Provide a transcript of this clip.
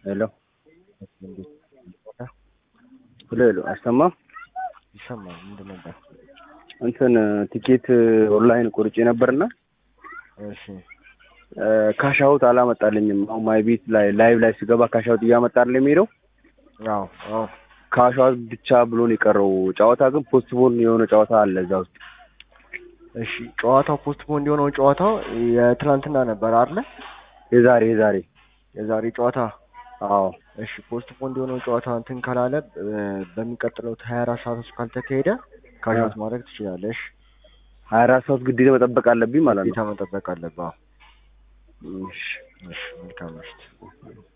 ሄሎ እንዴት ሄሎ ሄሎ አሰማ ይሰማል? ምንድን ነበር? እንትን ቲኬት ኦንላይን ቆርጬ ነበርና እሺ ካሻውት አላመጣልኝም። አሁን ማይ ቤት ላይ ላይቭ ላይ ስገባ ካሻውት እያመጣል የሚሄደው አዎ አዎ ካሻውት ብቻ ብሎ ነው የቀረው። ጨዋታ ግን ፖስትፖን የሆነ ጨዋታ አለ እዛ ውስጥ። እሺ ጨዋታው ፖስትፖን እንዲሆነው ጨዋታው የትናንትና ነበር አይደለ? የዛሬ የዛሬ የዛሬ ጨዋታ አዎ እሺ ፖስትፖን እንዲሆነው ጨዋታ እንትን ካላለ በሚቀጥለው ሀያ አራት ሰዓት ውስጥ ካልተካሄደ ካሻውት ማድረግ ትችላለሽ። ሀያ አራት ሰዓት ግዴታ መጠበቅ አለብኝ ማለት ነው። ግዴታ መጠበቅ አለብህ። አዎ። እሺ እሺ መልካም ምሽት።